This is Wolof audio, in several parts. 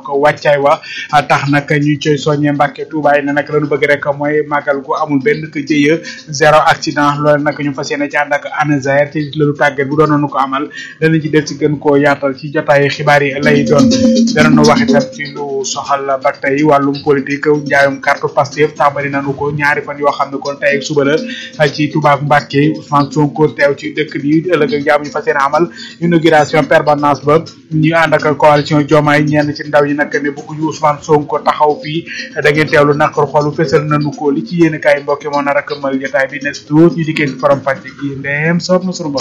ko wàccaay wa tax nag ñu coy soññee Mbàkke Tuuba yi ne nag lañu bëgg rek mooy màggal gu amul benn ko jëye zéro accident loolu nag ñu fas yéene ci ànd ak ANASER ci lalu tàggat bu doon nañu ko amal danañ ci del si gën koo yaatal ci jotaay xibaar yi lay doon danañu wax itam ci lu soxal ba tey wàllum politique njaayum carte Pastef tàmbali nañu ko ñaari fan yoo xam ne kon tey ak suba la ci Touba ak Mbàkke Ousmane Sonko teew ci dëkk bi ëllëg ak jàmm ñu fas yéene amal inauguration permanence ba ñu ànd ak coalition Diomaye ñenn ci ndaw yi nag ne bëgguñu Ousmane Sonko taxaw fii da ngeen teewlu naqar xolu fësal nañu ko li ci yéen kaay mbokki moo nar a këmmal jotaay bi nes tuut ñu dikkee ci faram fàcce gi ndeem soob na sunu bopp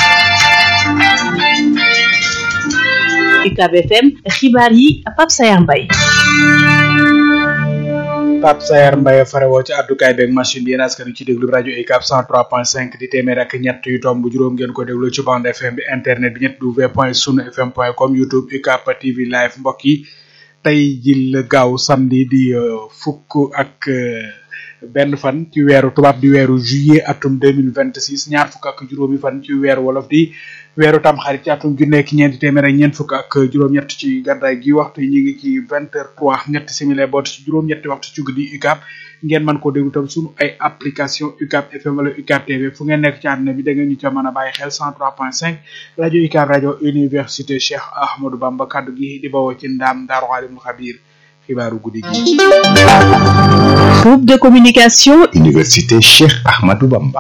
UCAB FM xibaar yi Pape Sayar Mbaye Pape Sayar Mbaye farewoo ci àddukaay beeg machine bi yéen askan ci déglu rajo UCAB 103.5 di téeméer ak ñett yu tomb juróom ngeen ko déglu ci bande FM bi internet bi ñett w point sunu fm point com youtube UCAB TV live mbokk yi tey ji la gaaw samedi di fukk ak benn fan ci weeru tubaab di weeru juillet atum deux mille vingt six ñaar fukk ak juróomi fan ci weeru wolof di weeru tam xarit ci atum ju nekk ñeenti téeméer ak ñeent fukk ak juróom-ñett ci gàddaay gi waxtu yi ñu ngi ci vingt heures trois ñetti simili boot ci juróom-ñetti waxtu ci guddi UCAB ngeen mën koo déglu tam suñu ay application UCAB FM wala UCAB TV fu ngeen nekk ci àdduna bi da ngeen ñu ca mën a bàyyi xel cent trois point cinq rajo UCAB rajo université Cheikh Ahmadou Bamba kaddu gi di bawoo ci ndaam Daaru Alimul Xabiir xibaaru guddi gi. groupe de communication. université Cheikh Ahmadou Bamba.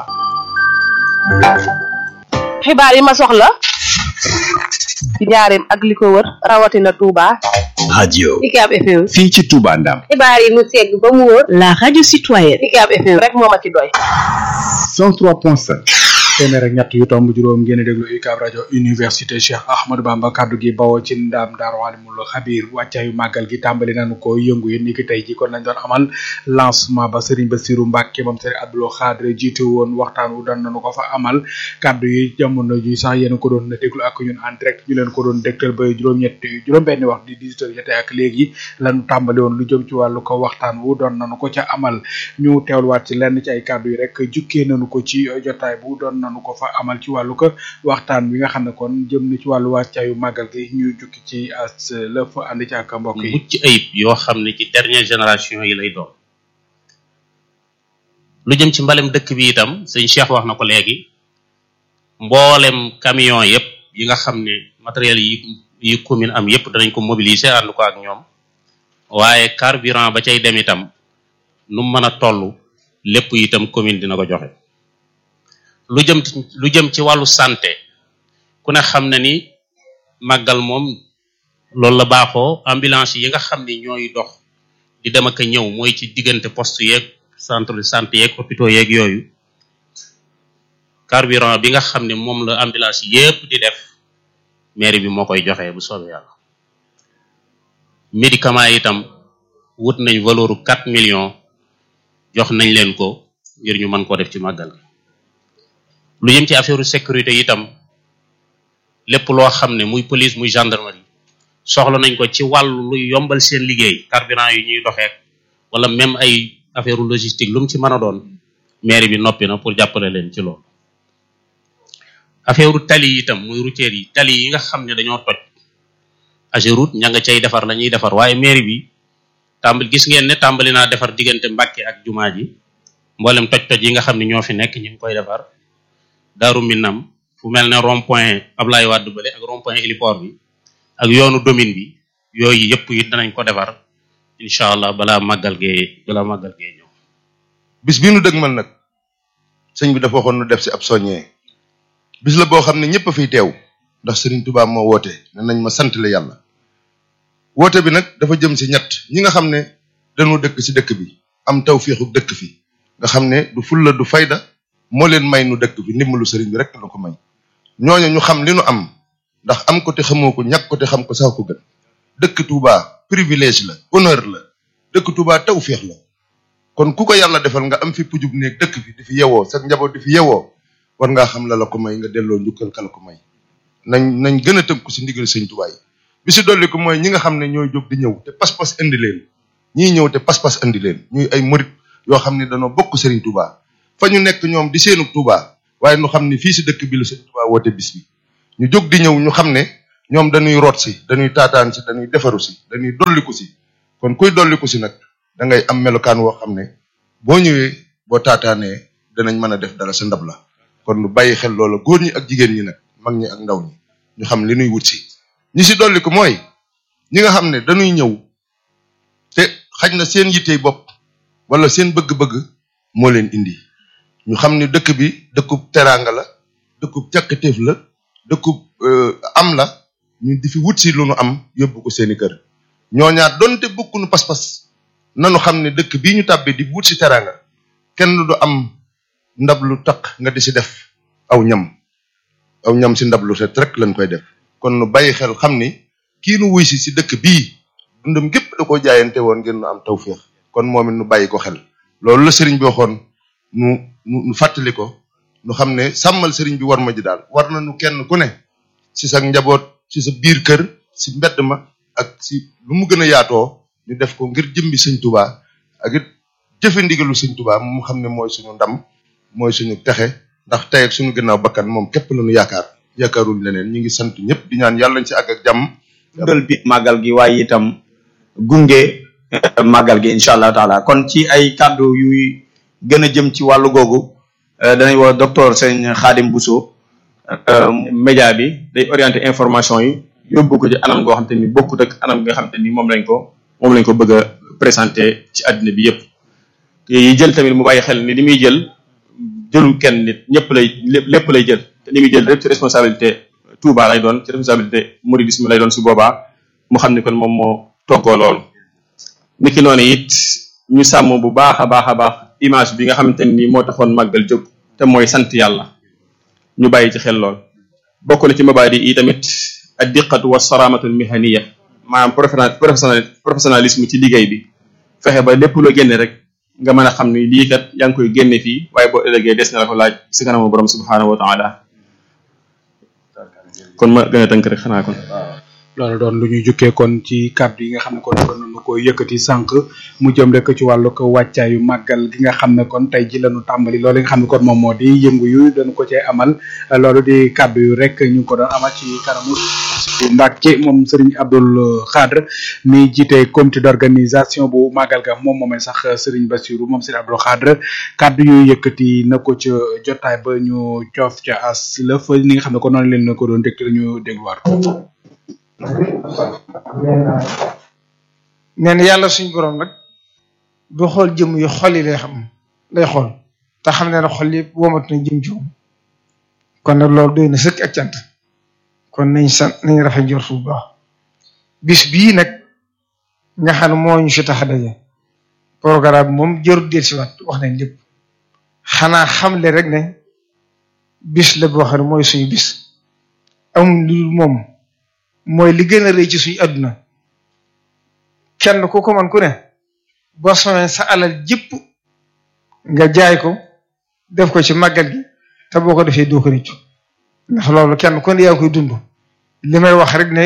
xibaar yi ma soxla. ci njaareem ak li ko wër rawatina Touba. radio. UCAB FM. fii ci Touba Ndam. xibaar yi mu segg ba mu wóor. la radio citoyenne. UCAB FM rek moo ma ci doy. 103.5. téeméer ak ñett yu tomb juróom ngeen déglu UCAB rajo université Cheikh Ahmadou Bamba kaddu gi bawoo ci ndaam Daaru Alimul Xabiir wàccaayu màggal gi tàmbali nañu ko yëngu yéen ni ki tey ji kon nañ doon amal lancement ba Serigne Bassirou Mbacke moom Serigne Abdou Khadre jiite woon waxtaan wu doon nañu ko fa amal kaddu yi jamono ji sax yéen ko doon déglu ak ñun en direct ñu leen ko doon dégtal ba juróom-ñetti juróom-benni wax di 18 heures jotee ak léegi lañu tàmbali woon lu jëm ci wàllu ko waxtaan wu doon nañu ko ca amal ñu teewluwaat ci lenn ci ay kaddu yi rek jukkee nañu ko ci jotaay bu doon nanu ko fa amal ci wàllu ko waxtaan bi nga xam ne kon jëm na ci wàllu wàccaayu màggal gi ñu jukki ci as lëf ànd ci ak mbokk yi mucc ayib yoo xam ne ci dernière génération yi lay doon lu jëm ci mbalem dëkk bi itam sëñ Cheikh wax na ko léegi mboolem camion yëpp yi nga xam ne matériel yi yi commune am yëpp danañ ko mobiliser ànd ko ak ñoom waaye carburant ba cay dem itam nu mu mën a toll lépp itam commune dina ko joxe lu jëm lu jëm ci wàllu santé ku ne xam na ni màggal moom loolu la baaxoo ambulance yi nga xam ni ñooy dox di dem ak a ñëw mooy ci diggante poste yeeg centre de santé yeeg hôpitaux yeeg yooyu carburant bi nga xam ne moom la ambulance yépp di def mairie bi moo koy joxe bu soobee yàlla médicament itam wut nañ valeur u quatre millions jox nañ leen ko ngir ñu mën koo def ci màggal gi lu jëm ci affaire sécurité itam lépp loo xam ne muy police muy gendarmerie soxla nañ ko ci wàllu luy yombal seen liggéey carburant yi ñuy doxeek wala même ay affaire logistique lu mu ci mën a doon mairie bi noppi na pour jàppale leen ci loolu affaire tali yi itam muy routière yi tali yi nga xam ne dañoo toj Ageroute ña nga cay defar la ñuy defar waaye mairie bi tàmbali gis ngeen ne tàmbali naa defar diggante Mbàkke ak jumaa ji mboolem toj-toj yi nga xam ne ñoo fi nekk ñu ngi koy defar Daaru Minam fu mel ne rond point Ablaye Wade bële ak rond point héliport bi ak yoonu domine bi yooyu yëpp it danañ ko defar incha allah balaa màggal gee balaa màggal gee ñëw. bis bii nu dëgmal nag sëñ bi dafa waxoon nu def si ab soññee bis la boo xam ne ñëpp a fiy teew ndax Serigne Touba moo woote ne nañ ma sant la yàlla woote bi nag dafa jëm si ñett ñi nga xam ne dañoo dëkk si dëkk bi am taw féexu dëkk fi nga xam ne du fulla du fayda moo leen may nu dëkk bi ndimbalu sëriñ bi rek la ko may ñooñu ñu xam li nu am ndax am ko te xamoo ko ñàkk ko te xam ko sax ko gën dëkk Touba privilège la honneur la dëkk Touba taw féex la kon ku ko yàlla defal nga am fi pujub néeg dëkk fi di fi yewoo sa njaboot di fi yewoo war ngaa xam la la ko may nga delloo njukkal ka la ko may nañ nañ gën a tënku si ndigal sëñ Touba yi bi si dolli ko mooy ñi nga xam ne ñooy jóg di ñëw te pas-pas indi leen ñii ñëw te pas-pas indi leen ñuy ay murit yoo xam ne dañoo bokk Serigne Touba fa ñu nekk ñoom di seenu Touba waaye ñu xam ne fii si dëkk bi la Serigne Touba woote bis bi ñu jóg di ñëw ñu xam ne ñoom dañuy root si dañuy taataan si dañuy defaru si dañuy dolliku si kon kuy dolliku si nag da ngay am melokaan woo xam ne boo ñëwee boo taataanee danañ mën a def dara sa ndab la kon nu bàyyi xel loola góor ñi ak jigéen ñi nag mag ñi ak ndaw ñi ñu xam li nuy wut si ñi si dolliku mooy ñi nga xam ne dañuy ñëw te xaj na seen yittey bopp wala seen bëgg-bëgg moo leen indi ñu xam ne dëkk bi dëkkub teraanga la dëkkub càkkatéef la dëkkub am la ñu di fi wut si lu nu am yóbbu ko seeni kër ñooñaat donte bokkunu pas-pas nanu xam ne dëkk bii ñu tàbbi di wut si teraanga kenn du am ndab lu taq nga di si def aw ñam aw ñam si ndab lu set rek lañ koy def kon nu bàyyi xel xam ni kii nu wuy si si dëkk bii dundam gépp da koo jaayante woon ngir nu am tawféex kon moom it nu bàyyi ko xel loolu la sëriñ bi waxoon nu nu nu fàttali ko nu xam ne sàmmal sëriñ bi war ma ji daal war na nu kenn ku ne si sa njaboot si sa biir kër si mbedd ma ak si lu mu gën a yaatoo ñu def ko ngir jëmbi sëñ tubaa ak it jëfe ndigalu sëñ tubaa mu xam ne mooy suñu ndam mooy suñu texe ndax tey ak suñu gannaaw bakkan moom képp la ñu yaakaar yaakaaruñ leneen ñu ngi sant ñëpp di ñaan yàlla nañ si àgg ak jàmm dundal bi màggal gi waaye itam gunge màggal gi incha allah taala kon ci ay kàddu yuy gën a jëm ci wàllu googu danañ woo docteur sëñ Xaadim Bousso média bi day orienté information yi yóbbu ko ci anam goo xam te ni bokkut ak anam nga xam te ni moom lañ ko moom lañ ko bëgg a présenté ci àddina bi yëpp yi jël tamit mu bàyyi xel ni li muy jël jëlul kenn nit ñëpp lay lépp lay jël te li muy jël lépp ci responsabilité Touba lay doon ci responsabilité mouridisme lay doon su boobaa mu xam ni kon moom moo toggoo loolu niki noonu it ñu sàmm bu baax a baax a baax image bi nga xamante ni moo taxoon màggal jóg te mooy sant yàlla ñu bàyyi ci xel lool bokk na ci mabaadi yi tamit ad diqatu wa saramatu mihaniya maanaam professionnel professionnalisme ci liggéey bi fexe ba lépp loo génne rek nga mën a xam ni lii kat yaa ngi koy génne fii waaye boo ëllëgee des na la ko laaj si kanamu borom subhanahu wa taala kon ma gën a tënk rek xanaa kon loolu doon lu ñuy jukkee kon ci kàddu yi nga xam ne kon doon nañu ko yëkkati sànq mu jëm rek ci wàllu ko wàccaayu màggal gi nga xam ne kon tey ji lañu tàmbali loolu nga xam ne kon moom moo di yëngu yu dañu ko cee amal loolu di kàddu yu rek ñu ngi ko doon amal ci kanamu bu Mbàkke moom Serigne Abdoul Khadre mi jiite comité d'organisation bu màggal ga moom moomee sax Serigne Bassirou moom Serigne Abdoul Khadre kàddu yu yëkkati na ko ca jotaay ba ñu coof ca as lëf ni nga xam ne kon noonu leen na ko doon déglu ñu dégluwaat ko nee na yàlla suñ borom nag du xool jëm yu xol yi lay xam lay xool te xam ne na xol yëpp womat na jëm ci moom kon nag loolu doy na sëkk ak cant kon nañ sant nañ rafet njort bu baax bis bii nag nga xam ne moo ñu fi tax a daje programme moom jarul del si waat wax nañ lépp xanaa xamle rek ne bis la boo xam ne mooy suñu bis amul lu dul moom mooy li gën a rëy ci suñu àdduna kenn ku ko man ku ne boo soxee sa alal jëpp nga jaay ko def ko ci màggal gi te boo ko defee doo ko rëccu ndax loolu kenn ku ne yaa koy dund li may wax rek ne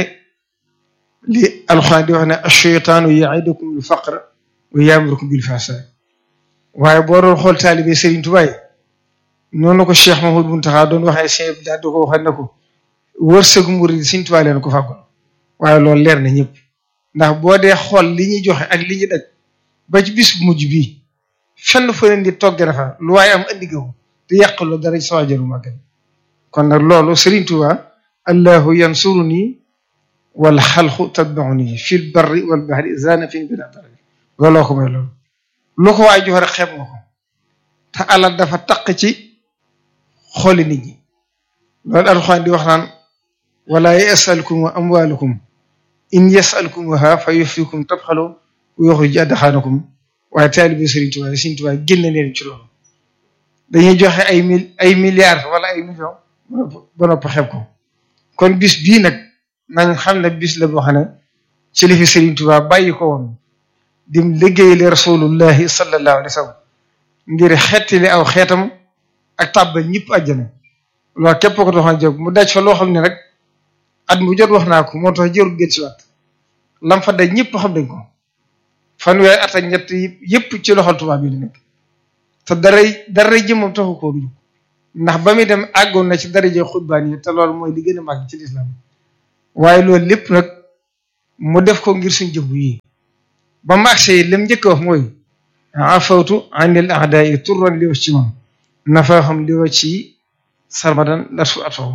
li alxuraan di wax ne ash-shaytaanu ya'idukum al-faqra wa ya'murukum bil-fahshaa waaye boo doon xool taalibe Serigne Touba yi noonu ko Cheikh Mahmoud Mountakha doon waxee Cheikh bi daal di ko waxee ne ko wërsëgu murid Serigne Touba leen ko fàggul waaye loolu leer na ñëpp ndax boo dee xool li ñuy joxe ak li ñuy daj ba ci bis bu mujj bii fenn fa leen di togg na fa lu waaye am andi ko te yàqaloo dara ci sama jëru màggal kon nag loolu Serigne Touba allahu yansuruni wal xalqu tatbauni fil barri wal bahri zana fin bila daraja looloo ko may loolu lu ko waay joxe rek xeeb nga ko te alal dafa taq ci xooli nit ñi loolu alxuraan di wax naan wala yasalkum amwalukum in yasalkumuha fa yufikum tabxalu wa yuxrij adxaanakum waaye taalibe Serigne Touba Serigne Touba génne leen ci loolu dañuy joxe ay mil ay milliards wala ay millions ba noppi xeeb ko kon bis bii nag nañ xam ne bis la boo xam ne ci li fi Serigne Touba bàyyi ko woon dim liggéeyale rasulullahi sallallahu alayhi wa sallam ngir xettali aw xeetam ak tàbbal ñëpp àjjana loolu képp ko doxal jóg mu daj fa loo xam ne rek at mu jot wax naa ko moo tax jërul gën si waat lam fa daj ñëpp xam nañ ko fanweeri at ak ñett yëpp ci loxol tubaab bi la nekk te daray daray jëmmam taxu koo dugg ndax ba muy dem àggoon na ci daraje xutbaan yi te loolu mooy li gën a màgg ci lislaam waaye loolu lépp nag mu def ko ngir suñ jëmm yi ba mu agsee lim njëkk wax mooy afawtu anil a'da'i turran li wacci man nafaahum li wacci sarmadan darsu atfahu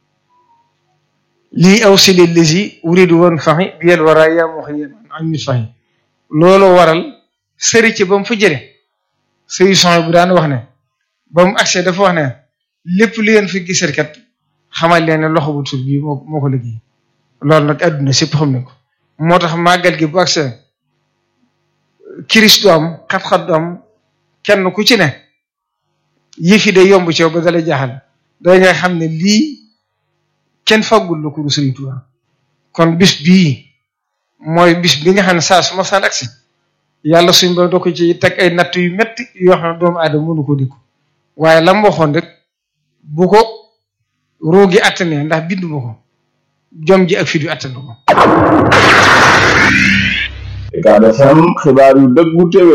lii aw sili lisi uridu woon faxi biyel wara yaa muxiyan an mi faxi loolu waral sëri ci ba mu fa jële sëri son bu daan wax ne ba mu agsee dafa wax ne lépp li ngeen fi gisal kat xamal leen ne loxo bu tur bii moo moo ko liggéey loolu nag àdduna sépp xam ne ko moo tax màggal gi bu agsee kiris du am xat-xat du am kenn ku ci ne yëf yi day yomb ci yow ba dalay jaaxal day nga xam ne lii kenn faggul la ko du Sëriñ Tuubaa kon bis bii mooy bis bi nga xam ne saa su ma saan agsi yàlla suñ ba doo ko ci teg ay natt yu metti yoo xam ne doomu aadama mënu ko dikku waaye lam waxoon rek bu ko roogi attane ndax bindu ma ko jom ji ak fit yu attane ko Ucab FM xibaar yu dëggu téwé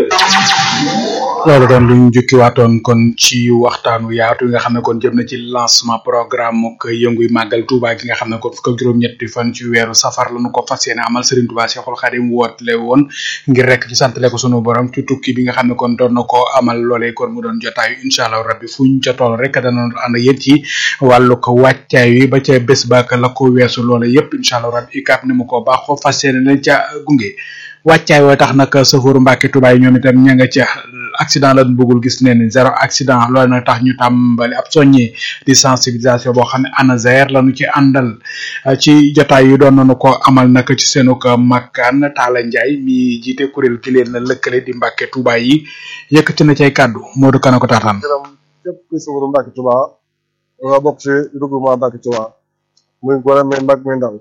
loolu doon luñ jukkiwaatoon kon ci waxtaanu yaatu yi nga xam ne kon jëm na ci lancement programme ak yënguy màggal Touba gi nga xam ne kon fukk ak juróom-ñetti fan ci weeru safar lañu ko fas yéene amal Serigne Touba Cheikhul Khadim wootle woon ngir rek ci santale ko sunu borom ci tukki bi nga xam ne kon doon na ko amal loolee kon mu doon jotaayu incha allah rabbi fuñ ca toll rek dana ànd yéen ci wàllu ko wàccaay wi ba ca bés ba la ko weesu loole yépp incha allah rabbi UCAB ni mu ko baaxoo fas yéene leen ca gunge wàccaay woo tax nag safooru Mbàkke Touba yi ñoom itam ña nga ca accident la bëggul gis ne ni zéro accident loolu nag tax ñu tàmbali ab soññi di sensibilisation boo xam ne ANASER lañu ci àndal ci jotaay yi doon nañu ko amal nag ci seenu ko makkaan Talla Ndiaye mi jiite kuréel gi leen lëkkale di Mbàkke Touba yi yëkkati na cay kàddu Modou Kana ko taataan. gërëm képp kuy safooru Mbàkke Touba nga bokk ci regroupement Mbàkke Touba muy góor muy mag muy ndaw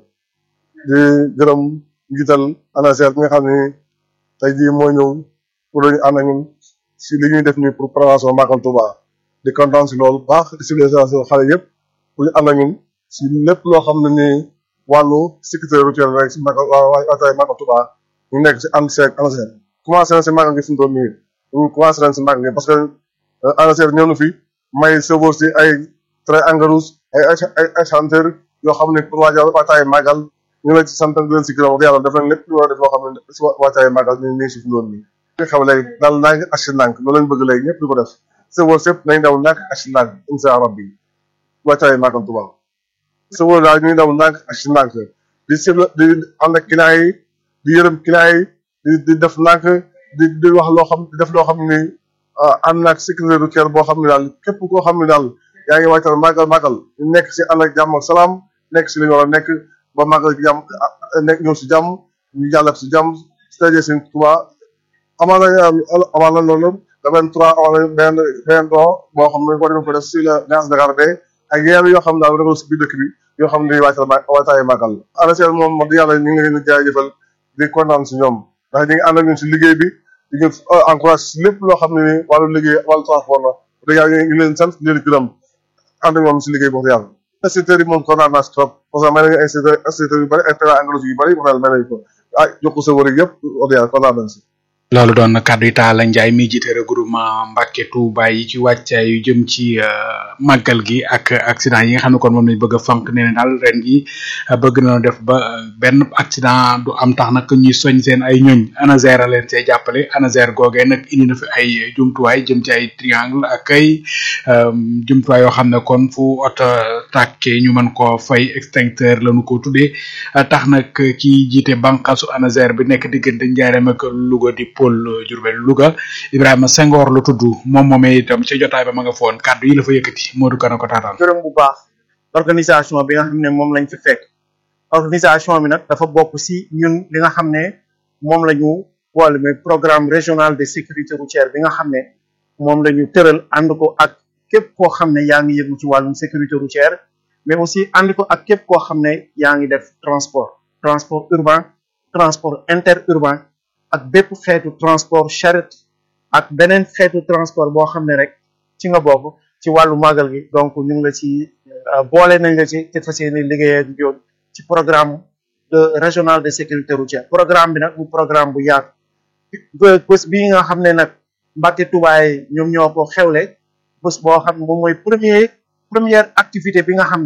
di gërëm njiital ANASER bi nga xam ne tey jii moo ñëw pour ñu ànd ak ñun si li ñuy def nii pour prévention Màggal Touba di kontaan si loolu baax di civilisation xale yëpp pour ñu ànd ak ñun si lépp loo xam ne ni wàllu sécurité routière rek si Màggal waataay Màggal Touba ñu nekk si ànd seeg ANASER commencé na si Màggal gi fi mu toll nii ñu commencé nañ si Màggal gi parce que ANASER ñëw na fi may chauffeur si ay train engrais rouge ay ay ay chanteur yoo xam ne pour waajal waataay Màggal ñu ngi leen ci sant di leen si gërëm wax yàlla def nañ lépp lu war a def loo xam ne si waataay Màggal ñu ngi si fi mu toll nii li xew léegi daal ndànk ak si ndànk loolu lañ bëgg léegi ñëpp di ko def sëwoor sëpp nañ daw ndànk ak si ndànk insha rabbi wàccaay Màggal Tuuba sëwoor daal ñuy daw ndànk ak si ndànk di si di ànd ak client yi di yërëm client yi di di def ndànk di di wax loo xam di def loo xam ni ànd naag sécurité routière boo xam ne daal képp koo xam ne daal yaa ngi wàccal Màggal Màggal ñu nekk si ànd ak jàmm ak salaam nekk si li ñu war a nekk ba Màggal gi jàmm nekk ñëw si jàmm ñu jàllat si jàmm si tëjee seen Tuuba amal na amal na loolu le vingt trois amal na benn benn don boo xam ne ko dem ko def si la gaz de garde ak yeneen yoo xam ne daal réew si biir dëkk bi yoo xam ne wàccal waataay màggal ANASER moom wax dëgg yàlla ñu ngi leen di jaajëfal di kontaan si ñoom ndax ñu ngi ànd ak ñun si liggéey bi di ñu encourage si lépp loo xam ne ni wàllu liggéey wàllu transport la dëgg yàlla ñu ngi leen sant di leen gërëm ànd ak moom si liggéey bi wax dëgg yàlla instituteurs yi moom kontaan naa si trop parce que may nañu instituteurs instituteurs yu bëri ay terrain engrais yu bëri wax dëgg may nañu ko ah jox ko sa wër yëpp wax dëgg yàlla kontaan nañ si loolu doon na kàddu yi Talla Ndiaye mi jiite regroupement Mbàkke Touba yi ci wàccaay yu jëm ci màggal gi ak accident yi nga xam ne kon moom lañ bëgg a fank nee na daal ren gi bëgg na def ba benn accident du am tax nag ñuy soñ seen ay ñoñ ANASER a leen see jàppale ANASER googee nag indi na fi ay jumtuwaay jëm ci ay triangle ak ay jumtuwaay yoo xam ne kon fu oto tàkkee ñu mën koo fay extincteur lañu ko tuddee tax nag ki jiite bànqaasu ANASER bi nekk diggante Njaareem ak Louga di Paul Diourbel Louga Ibrahima Senghor la tudd moom moomee itam ca jotaay ba ma nga foon kàddu yi la fa yëkkati Modou Kana ko taataan. gërëm bu baax organisation bi nga xam ne moom lañ fi fekk organisation bi nag dafa bokk si ñun li nga xam ne moom la ñu boole mais programme régional de sécurité routière bi nga xam ne moom la ñu tëral ànd ko ak képp koo xam ne yaa ngi yëngu ci wàllum sécurité routière mais aussi ànd ko ak képp koo xam ne yaa ngi def transport transport urbain transport interurbain ak bépp xeetu transport charrette ak beneen xeetu transport boo xam ne rek ci nga bokk ci wàllu màggal gi donc ñu ngi la ci boole nañ la ci te fas yéene liggéey ak yoon ci programme de régional de sécurité routière programme bi nag bu programme bu yaatu bés bii nga xam ne nag Mbàkke Tubaay ñoom ñoo ko xewle bés boo xam ne moom mooy premier première activité bi nga xam ne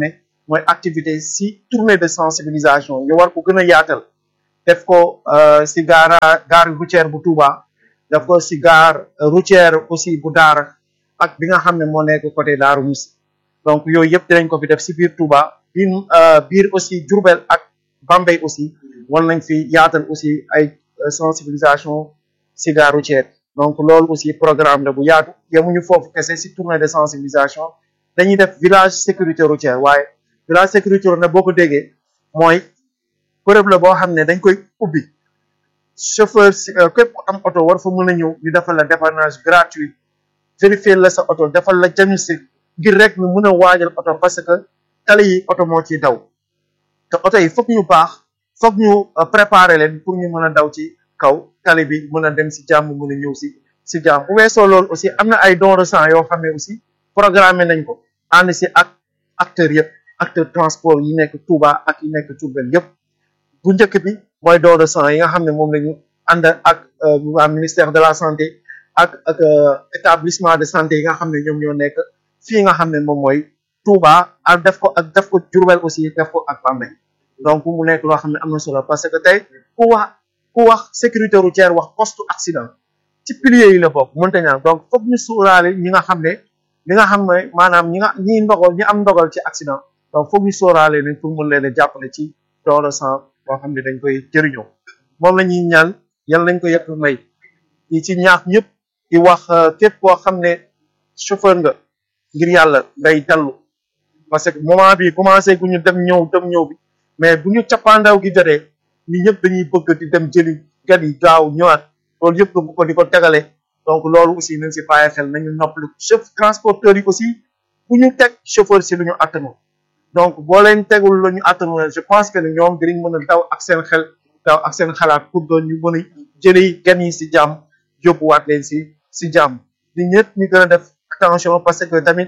mooy activité si tournée de sensibilisation ñu war ko gën a yaatal def ko si gaara gare routière bu Touba def ko si gare routière aussi bu Daara ak bi nga xam ne moo nekk côté Daaru Musi donc yooyu yëpp dinañ ko fi def si biir Touba biir biir aussi Diourbel ak Bambey aussi war nañ fi yaatal aussi ay sensibilisation si gare routière donc loolu aussi programme la bu yaatu yemuñu foofu kese si tournée de sensibilisation dañuy def village sécurité routière waaye village sécurité routière boo ko déggee mooy bërëb la boo xam ne dañ koy ubbi chauffeur si képp ku am oto war fa mën a ñëw ñu defal la dépannage gratuit vérifier la sa oto defal la diagnostic ngir rek ñu mën a waajal oto parce que tali yi oto moo ciy daw te oto yi foog ñu baax foog ñu préparer leen pour ñu mën a daw ci kaw tali bi mën a dem si jàmm mën a ñëw si si jàmm bu weesoo loolu aussi am na ay don de sang yoo xam ne aussi programmé nañ ko ànd si ak acteurs yëpp acteur transport yi nekk Touba ak yi nekk Diourbel yëpp bu njëkk bi mooy don de sang yi nga xam ne moom la ñu ànd ak waa ministère de la santé ak ak établissement de santé yi nga xam ne ñoom ñoo nekk fii nga xam ne moom mooy Touba ak def ko ak def ko Diourbel aussi def ko ak Bambey donc mu nekk loo xam ne am na solo parce que tey ku wax ku wax sécurité routière wax poste accident ci piliers yi la bokk mënta ñaan donc foog ñu sóoraale ñi nga xam ne li nga xam ne maanaam ñi nga ñi ndogal ñi am ndogal ci accident donc foog ñu sóoraale leen pour mën leen a jàppale ci don de sang boo xam ne dañ koy jëriñoo moom la ñuy ñaan yal nañ ko yëpp may ñi ci ñaax ñëpp di wax képp koo xam ne chauffeur nga ngir yàlla ngay dallu parce que moment bi commencé gu ñu dem ñëw dem ñëw bi mais bu ñu cappaandaw gi jotee ñi ñëpp dañuy bëgg di dem jëli gan yi gaaw ñëwaat loolu yëpp nga bu ko di ko tegale donc loolu aussi nañ si bàyyi xel nañu noppalu chef transporteurs yi aussi bu ñu teg chauffeur si lu ñu attanu donc boo leen tegul lu ñu attanu je pense que ne ñoom dinañ mën a daw ak seen xel daw ak seen xalaat pour doon ñu mën a jëli gan yi si jàmm yóbbuwaat leen si si jàmm di ñëpp ñu gën a def attention parce que tamit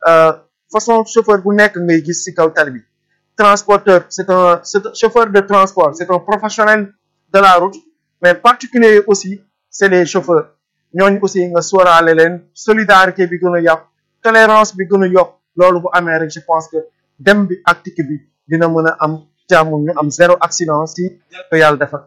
façon chauffeur bu nekk ngay gis si kaw tali bi transporteur c'est un c'est un chauffeur de transport c'est un professionnel de la route mais particulier aussi c'est les chauffeurs ñooñu aussi nga sóoraale leen solidarité bi gën a yàq tolérance bi gën a yokk loolu bu amee rek je pense que dem bi ak dikk bi dina mën a am jàmm ñu am zéro accident si ko yàlla defar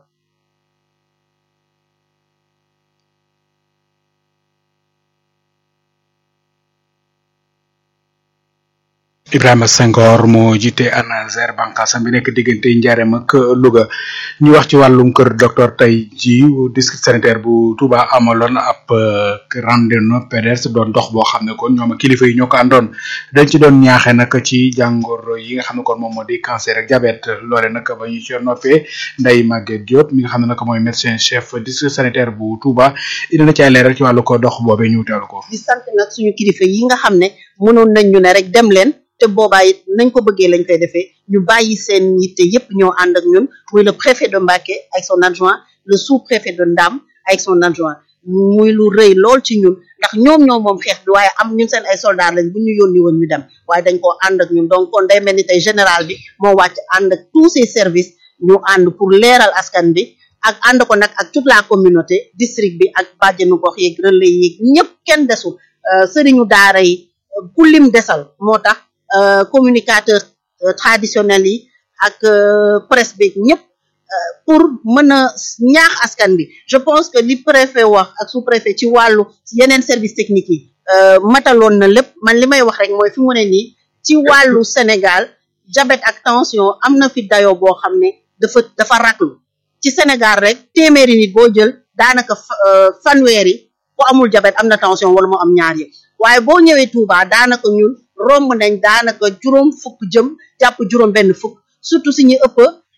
Ibrahima Senghor moo jiite ANASER bànqaasam bi nekk diggante Ndiarème ak Louga ñu wax ci wàllum kër docteur tey ji district sanitaire bu Touba amaloon ab randonnée pédestre doon dox boo xam ne kon ñoom kilifa yi ñoo ko àndoon dañ ci doon ñaaxe nag ci jàngoro yi nga xam ne kon moom moo di cancer ak diabète loole nag ba ñu ci noppee Ndeye Maguette Diop mi nga xam ne nag mooy médecin chef district sanitaire bu Touba indi na ci ay leeral ci wàllu ko dox boobee ñu teewlu ko. di sant nag suñu kilifa yi nga xam ne mënoon nañ ñu ne rek dem leen. te boobaa it nañ ko bëggee lañ koy defee ñu bàyyi seen yitte yépp ñoo ànd ak ñun muy le préfet de Mbacké ak son adjoint le sous-préfet de Ndam ak son adjoint muy lu rëy lool ci ñun ndax ñoom ñoo moom xeex bi waaye am ñun seen ay soldats lañ bu ñu yónni woon ñu dem waaye dañ koo ànd ak ñun donc kon day mel ni tey général bi moo wàcc ànd ak tous ces services ñu ànd pour leeral askan bi ak ànd ko nag ak toute la communauté district bi ak bàjjenu gox yeeg relais yeeg ñëpp kenn desul sëriñu daara yi ku lim desal moo tax communicateur traditionnel yi ak presse bi ñëpp pour mën a ñaax askan bi je pense que li préfet wax ak sous préfet ci wàllu yeneen service technique yi mataloon na lépp man li may wax rek mooy fi mu ne nii ci wàllu Sénégal diabète ak tension am na fi dayoo boo xam ne dafa dafa raglu ci Sénégal rek téeméeri nit boo jël daanaka fanweeri ku amul diabète am na tension wala mu am ñaar yëpp waaye boo ñëwee Touba daanaka ñun romb nañ daanaka juróom fukk jëm jàpp juróom benn fukk surtout si ñu ëpp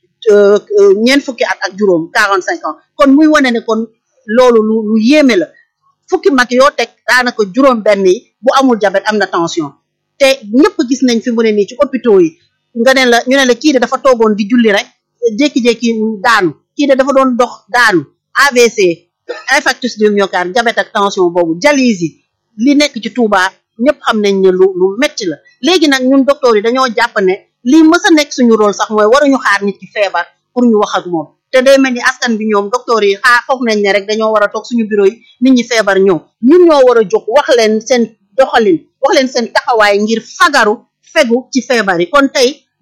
ñeent fukki at ak juróom quarante cinq ans kon muy wane ne kon loolu lu lu yéeme la fukki mag yoo teg daanaka juróom benn yi bu amul diabète am na tension te ñëpp gis nañ fi mu ne nii ci hôpitaux yi nga ne la ñu ne la kii de dafa toogoon di julli rek jékki-jékki daanu kii de dafa doon dox daanu AVC infarctus du myocarde diabète ak tension boobu dialyse yi li nekk ci Touba ñëpp xam nañ ne lu lu metti la léegi nag ñun docteur yi dañoo jàpp ne lii mës a nekk suñu rôle sax mooy waruñu xaar nit ki feebar pour ñu wax ak moom te day mel ni askan bi ñoom docteur yi xaar foog nañ ne rek dañoo war a toog suñu bureau yi nit ñi feebar ñëw ñun ñoo war a jóg wax leen seen doxalin wax leen seen taxawaay ngir fagaru fegu ci feebar yi kon tey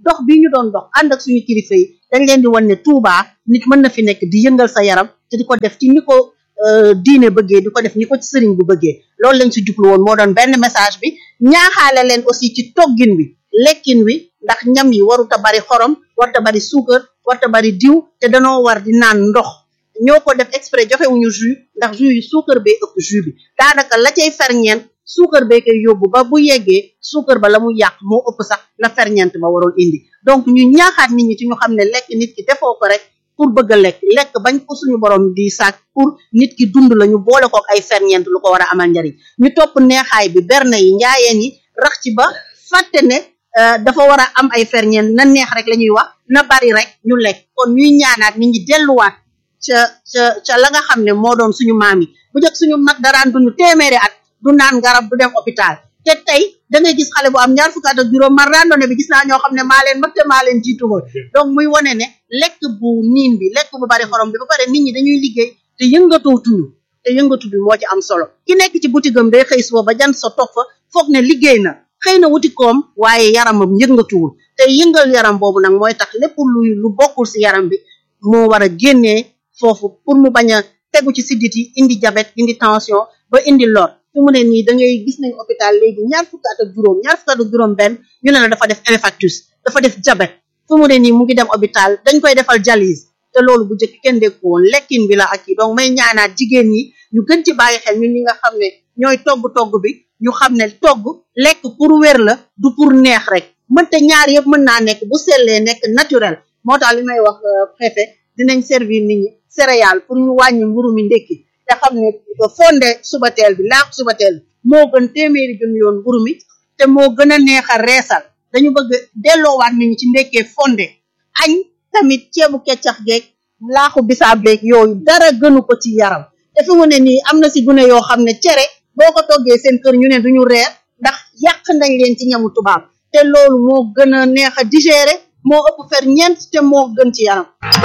dox bi ñu doon dox ànd ak suñu kilifa yi dañ leen di wan ne Touba nit mën na fi nekk di yëngal sa yaram te di ko def ci ni ko diine bëggee di ko def ni ko ci sëriñ bu bëggee loolu lañ si jublu woon moo doon benn message bi ñaaxaale leen aussi ci toggin wi lekkin wi ndax ñam yi warut a bari xorom warut a bari suukar warut a bari diw te danoo war di naan ndox ñoo ko def exprès joxewuñu jus ndax jus yi suukar bee ëpp jus bi daanaka la cay ferñeent suukar bee koy yóbbu ba bu yeggee suukar ba la mu yàq moo ëpp sax la ferñeent ba waroon indi donc ñu ñaaxaat nit ñi ci ñu xam ne lekk nit ki defoo ko rek pour bëgg a lekk lekk bañ ko suñu borom di sàkk pour nit ki dund la ñu boole ko ay ferñeent lu ko war a amal njariñ ñu topp neexaay bi berne yi njaayeen yi rax ci ba fàtte ne dafa war a am ay ferñeent na neex rek la ñuy wax na bari rek ñu lekk kon ñuy ñaanaat nit ñi delluwaat ca ca ca la nga xam ne moo doon suñu maam yi bu njëkk suñu mag daraan dund téeméeri at du naan garab du dem hôpital te tey da ngay gis xale bu am ñaar fukki at ak juróom man randonnée bi gis naa ñoo xam ne maa leen mag te maa leen jiitu woon donc muy wane ne lekk bu niin bi lekk bu bari xorom bi ba pare nit ñi dañuy liggéey te yëngatoo tuñu te yëngatu bi moo ci am solo ki nekk ci boutique am day xëy suba ba jan sa toog fa foog ne liggéey na xëy na wuti koom waaye yaramam yëngatuwul te yëngal yaram boobu nag mooy tax lépp luy lu bokkul si yaram bi moo war a génnee foofu pour mu bañ a tegu ci siddit yi indi diabète indi tension ba indi lor fi mu ne nii da ngay gis nañ hôpital léegi ñaar fukki at ak juróom ñaar fukki at ak juróom benn ñu ne la dafa def infarctus dafa def diabète fi mu ne nii mu ngi dem hôpital dañ koy defal dialyse te loolu bu njëkk kenn dégg ko woon lekkin bi la ak yi donc may ñaanaat jigéen ñi ñu gën ci bàyyi xel ñun ñi nga xam ne ñooy togg togg bi ñu xam ne togg lekk pour wér la du pour neex rek mënte ñaar yëpp mën naa nekk bu sellee nekk naturel moo tax li may wax préfet dinañ servir nit ñi céréales pour ñu wàññi mburu mi ndekki te xam ne fonde subateel bi laax subateel bi moo gën téeméeri junni yoon mburu mi te moo gën a neex a reesal dañu bëgg delloowaat nit ñi ci ndekkee fonde añ tamit ceebu keccax geeg laaxu bisaab beeg yooyu dara gënu ko ci yaram te fi mu ne nii am na si gune yoo xam ne cere boo ko toggee seen kër ñu ne duñu reer ndax yàq nañ leen ci ñamu tubaab te loolu moo gën a neex a digérer moo ëpp fer ñeent te moo gën ci yaram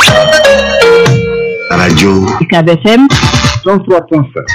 radio UCAB FM 103.7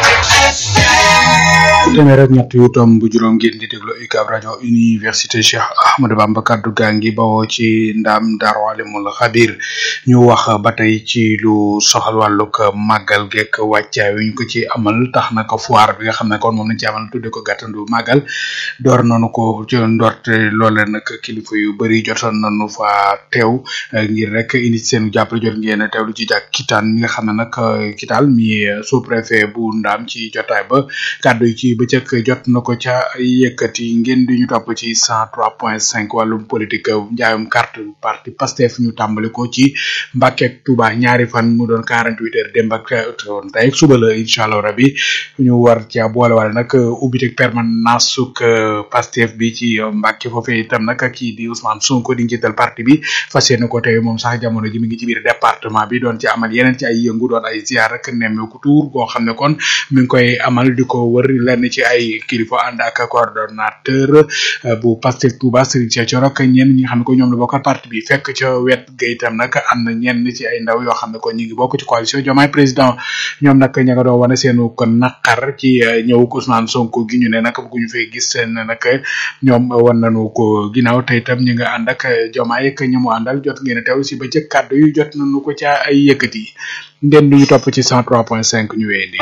téeméer ak ñett yu tomb bu juróom ngeen di déglu UCAB rajo université Cheikh Ahmadou Bamba kaddu gaa ngi bawoo ci ndam Daaru Alimul Xabir ñu wax ba tey ci lu soxal wàllug màggal geek wàccaay wi ñu ko ci amal tax na ko foire bi nga xam ne kon moom lañ ci amal tudde ko gàttandu màggal door nañu ko ci ndorte loole nag kilifa yu bëri jotoon nañu fa teew ngir rek indi seen jàppale jot ngeen teewlu ci jàk kitaan mi nga xam ne nag kitaal mi sous préfet bu ndaam ci jotaay ba kàddu yi ci bëccëg jot na ko ca yëkkati ngeen di ñu topp ci cent trois point cinq wàllum politique njaayum carte parti Pastef ñu tàmbali ko ci Mbàkke ak Touba ñaari fan mu doon quarante huit heures démb ak tey suba la incha allah rabi ñu war ca boole wala nag ubbiteg permanence suk Pastef bi ci Mbàkke foofee itam nag kii di Ousmane Sonko di njiital parti bi fas yéene ko tey moom sax jamono ji mi ngi ci biir département bi doon ci amal yeneen ci ay yëngu doon ay ziar rek nemmeeku tuur goo xam ne kon mi ngi koy amal di ko wër lenn ci ay kilifa ànd ak coordonnateur bu Pastef Touba Serigne Cheikh Thioro ak ñenn ñi nga xam ne ko ñoom la bokkal parti bi fekk ca wet ga itam nag am na ñenn ci ay ndaw yoo xam ne ko ñu ngi bokk ci coalition Diomaye président ñoom nag ña nga doon wane seenu ko naqar ci ñëw Ousmane Sonko gi ñu ne nag bëgguñu fee gis seen nag ñoom wan nañu ko ginnaaw te itam ñi nga ànd ak Diomaye ak ñamu àndal jot ngeen a teew si ba jëkk kàddu yu jot nañu ko ca ay yëkkati ngeen duñu topp ci 103.5 ñu wéyandi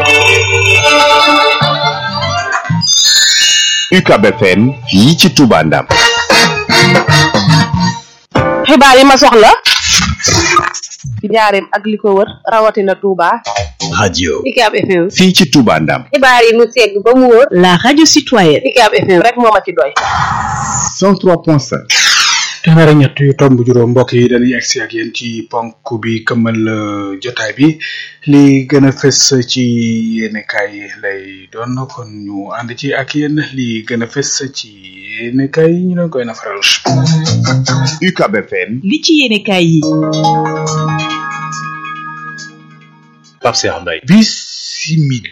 UCAB FM fii ci Touba Ndam xibaar yi ma soxla ci njaareem ak li ko wër rawatina Touba. radio UCAB FM fii ci Touba Ndam xibaar yi mu segg ba mu wóor la radio citoyenne UCAB FM rek moo ma ci doy 103.5 téeméer ak ñett yu tomb juróom mbokk yi dañuy egsi ak yéen ci ponk bi këmmal jotaay bi li gën a fës ci yéenekaay yi lay doon kon ñu ànd ci ak yéen li gën a fës ci yéenekaay yi ñu doon koy nafaral. UCAB FM li ci yéenekaay yi Pape Cheikh Mbaye bisimil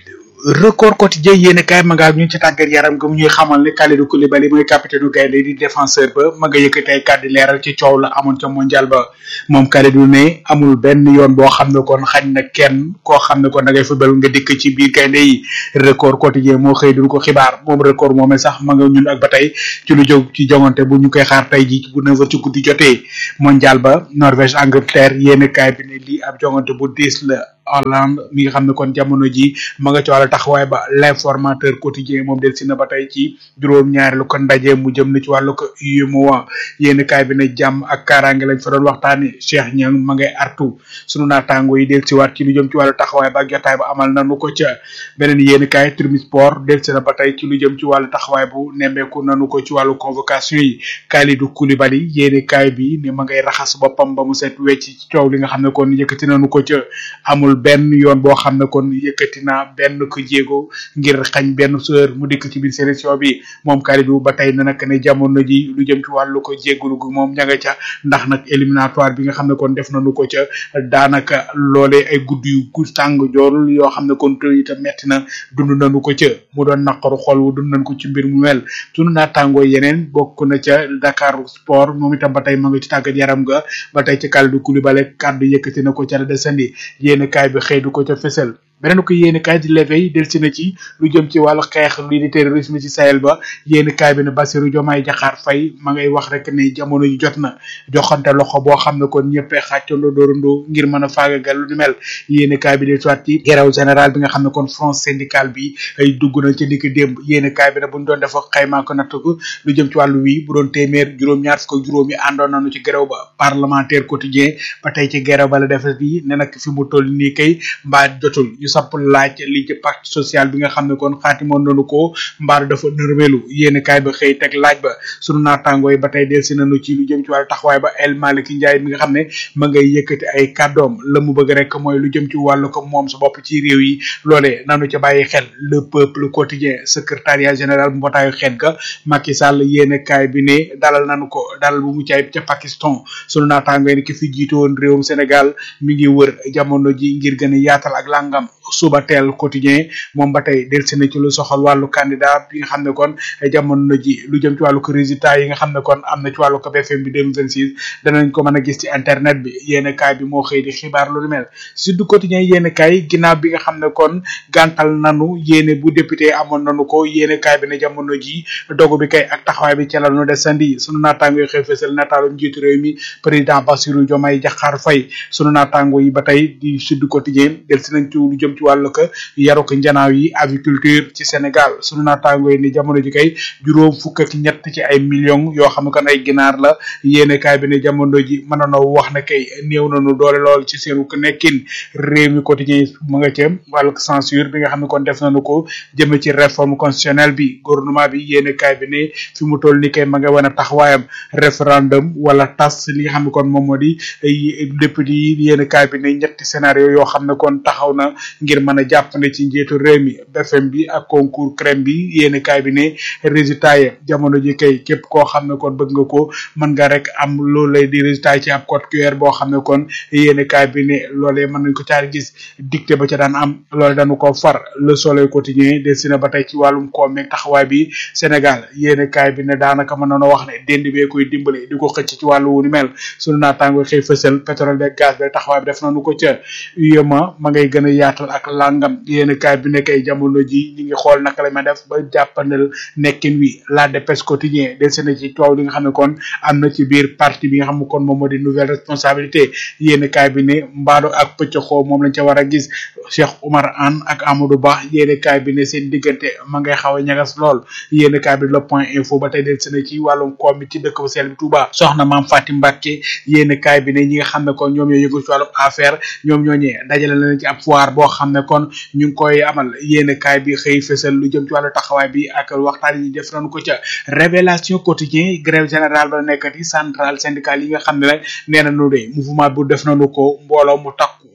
record quotidien yéen kaay ma ngaa ñu ci tàggat yaram ga mu ñuy xamal ne Kalidou Koulibaly mooy capitaine u gaynde di défenseur ba ma nga yëkkati ay kàddu leeral ci coow la amoon ca mondial ba moom Kalidou ne amul benn yoon boo xam ne kon xañ na kenn koo xam ne kon da ngay football nga dikk ci biir gaynde yi record quotidien moo xëy duñ ko xibaar moom record moomee sax ma nga ñun ak ba tey ci lu jóg ci jongante bu ñu koy xaar tey ji bu neuf heures ci guddi jotee mondial ba Norvège Angleterre yéen kaay bi ne lii ab jongante bu diis la Hollande mi nga xam ne kon jamono ji ma nga ci wàllu taxawaay ba l'informateur quotidien moom del si na ba tey ci juróom-ñaareelu ko ndaje mu jëm na ci wàllu ko UEMOA yéen kaay bi ne jàmm ak kaaraange lañ fa doon waxtaane Cheikh Niang ma ngay artu sunu naataango yi del si waat ci lu jëm ci wàllu taxawaay ba ak jotaay ba amal nanu ko ca beneen yéen kaay Tribune Sport del si na ba tey ci lu jëm ci wàllu taxawaay bu nemmeeku nanu ko ci wàllu convocation yi Kalidou Koulibaly yéen kaay bi ne ma ngay raxas boppam ba mu set wecc ci coow li nga xam ne kon yëkkati nanu ko ca amul benn yoon boo xam ne kon yëkkati na benn ko jéego ngir xañ benn seur mu dikk ci biir sélection bi moom Kalidou ba tey na nag ne jamono ji lu jëm ci wàllu ko jégalu gu moom ña nga ca ndax nag éliminatoire bi nga xam ne kon def nañu ko ca daanaka loolee ay gudd yu gu tàng jool yoo xam ne kon te itam metti na dund nañu ko ca mu doon naqaru xol wu dund nañ ko ci mbir mu mel sunu naataangoo yeneen bokk na ca Dakar Sport moom itam ba tey ma nga ci tàggat yaram ga ba tey ca Kalidou Koulibaly kàddu yëkkati na ko ca la desandi yéen kaay bi xëy du ko ca fesal beneen ko yéen kaay di leveil del si na ci lu jëm ci wàllu xeex lii di terrorisme ci Sahel ba yéen kaay bi ne Bassirou Diomaye Diakhar Faye ma ngay wax rek ne jamono ji jot na joxante loxo boo xam ne kon ñëppee xàccandoo doorandoo ngir mën a faagagal lu ni mel yéen kaay bi del soit ci grève général bi nga xam ne kon front syndical bi ay dugg na ci niki démb yéen kaay bi ne buñ doon def xaymaa ko natt ko lu jëm ci wàllu wi bu doon téeméer juróom-ñaar fukk ak juróom yi àndoon nañu ci grève ba parlementaire quotidien ba tey ci grève ba la def bi ne nag fi mu toll nii kay mbaa jotul ñu sapp laaj li ci pacte social bi nga xam ne kon xaatimoon nañu ko mbaaru dafa nërmelu yéen kaay ba xëy teg laaj ba sunu naataangoo yi ba tey del si nañu ci lu jëm ci wàllu taxawaay ba El Malick Ndiaye mi nga xam ne ma ngay yëkkati ay kàddoom la mu bëgg rek mooy lu jëm ci wàllu ko moom sa bopp ci réew yi loolee nanu ca bàyyi xel le peuple quotidien secrétariat général bu mbootaayu xeet ga Macky Sall yéen kaay bi ne dalal nanu ko dalal bu mucc ayib ca Pakistan sunu naataangoo yi ne ki fi jiitu woon réewum Sénégal mi ngi wër jamono ji ngir gën a yaatal ak langam suba teel quotidien moom ba tey delsi na ci lu soxal wàllu candidat bi nga xam ne kon jamono ji lu jëm ci wàllu ko résultat yi nga xam ne kon am na ci wàllu ko BFM bi 2026 danañ ko mën a gis ci internet bi yéen kaay bi moo xëy di xibaar lu ni mel sud quotidien yéen kaay ginnaaw bi nga xam ne kon gàntal nanu yéene bu député amoon nanu ko yéen kaay bi ne jamono ji dogu bi kay ak taxawaay bi ca la nu desandi sunu naataango yi xëy fësal nataalu njiitu réew mi président Bassirou Diomaye Diakhar Faye sunu naataango yi ba tey di sud quotidien delsi nañ ci lu jëm ci wàllu ko yaru ko njanaaw yi aviculture ci Sénégal sunu naataango yi ni jamono ji kay juróom fukk ak ñett ci ay millions yoo xam ne kon ay ginaar la yéene kaay bi ne jamono ji mën nanoo wax ne kay néew nañu doole lool ci seenu ko nekkin réew mi quotidien mu nga ca wàllu censure bi nga xam ne kon def nañu ko jëme ci réforme constitutionnelle bi gouvernement bi yéene kaay bi ne fi mu toll ni kay ma nga wane taxawaayam référendum wala tas li nga xam ne kon moom moo di député yi yéene kaay bi ne ñetti scénario yoo xam ne kon taxaw na ngir mën a jàpp ne ci njiitu réew mi BFM bi ak concours crème bi yéen kaay bi ne résultat yi jamono ji kay képp koo xam ne kon bëgg nga ko mën nga rek am loolu lay di résultat yi ci ab code QR boo xam ne kon yéen kaay bi ne loolee mën nañ ko caar gis dicté ba ca daan am loole dañu ko far le soleil quotidien destiné ba tey ci wàllum koom meeg taxawaay bi Sénégal yéen kaay bi ne daanaka mën nañoo wax ne dend bee koy dimbale di ko xëcc ci wàllu wu ni mel sunu naataango xëy fësal pétrole beeg gaz beeg taxawaay bi def nañu ko ca UEMOA ma ngay gën a yaatal ak langam yéen kaay bi nekk ay jamono ji ñi ngi xool naka la ma def ba jàppandal nekkin wi la dépêche quotidien del seen ci coow li nga xam ne kon am na ci biir parti bi nga xam ne kon moom moo di nouvelle responsabilité yéen kaay bi ne mbaado ak pëccxoo moom lañ ca war a gis Cheikh Oumar Anne ak Amadou Ba yéen kaay bi ne seen diggante ma ngay xaw a ñagas lool yéen kaay bi le point info ba tey del seen ci wàllum koom bi ci dëkk bu sell bi Touba soxna maam Fatim Mbacke yéen kaay bi ne ñi nga xam ne kon ñoom ñoo yëngu ci wàllum affaire ñoom ñoo ñee dajale leen ci ab foire boo xam ne kon ñu ngi koy amal yéen kaay bi xëy fësal lu jëm ci wàllu taxawaay bi ak waxtaan yi def nañu ko ca révélation quotidien grève générale ba nekkati centrale syndicale yi nga xam ne nag nee nañu de mouvement bu def nañu ko mbooloo mu takku